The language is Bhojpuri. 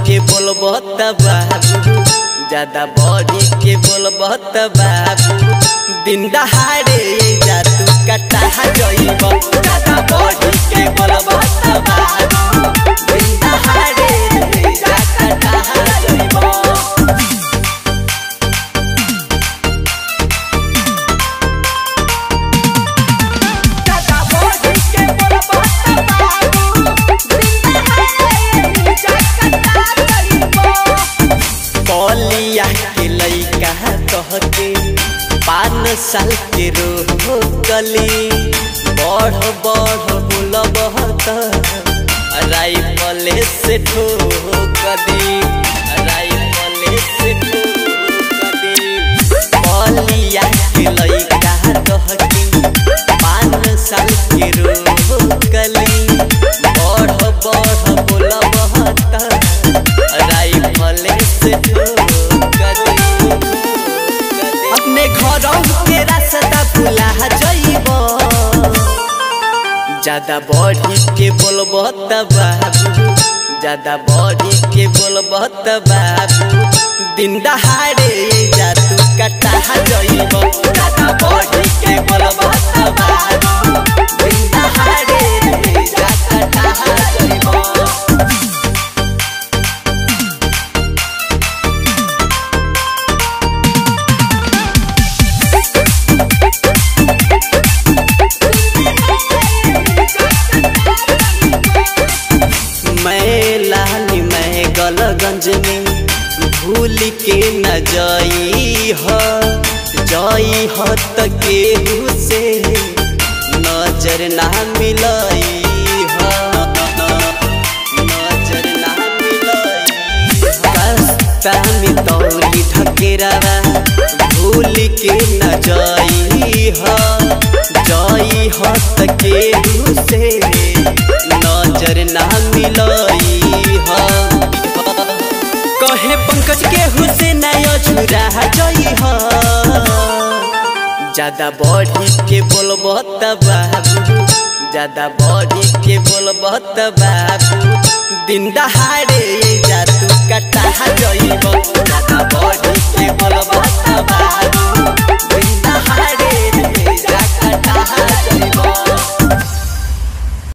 के बोलबो त बाबू ज्यादा बढ़ी के बोलबो त बाबू दिन दहाड़े जा तू कटा जइब ज्यादा बढ़ी के बोलबो त बाबू दिन दहाड़े जा कटा जइब दादा बोझ के बोलबो त बाबू दिन दहाड़े जा कटा जइबो कलिया के लइका कह के पाँच साल के रोकली बढ़ बढ़ बोलब त राइफले से ठोकली राइफले से ठोकली कलिया के लइका कह के पाँच साल के रोकली बढ़ बढ़ बोलब त राइफले से ठोकली अपने घरों के रास्ता भुला जइब ज्यादा बढ़ी के बोलब त बाबू ज्यादा बढ़ी के बोलब त बाबू दिन दहाड़े जा तू कटा जइब ज्यादा बढ़ी के बोलब त बाबू दिन दहाड़े जा कटा जइब मैं लाली मैं गलगंज में भूल के न जाई ह जाई ह त केहू से नजर ना मिलई ह नजर ना मिलई रास्ता में दौड़ी ढकेरावा भूल के न जाई ह जाई ह त केहू से नजर ना मिलई ह कहे पंकज के हुसैन अझुरा जई ह ज्यादा बढ़ी के बोलब त बाबू ज्यादा बढ़ी के बोलब त बाबू दिन दहाड़े जा तू कटा जइब ज्यादा बढ़ी के बोलब त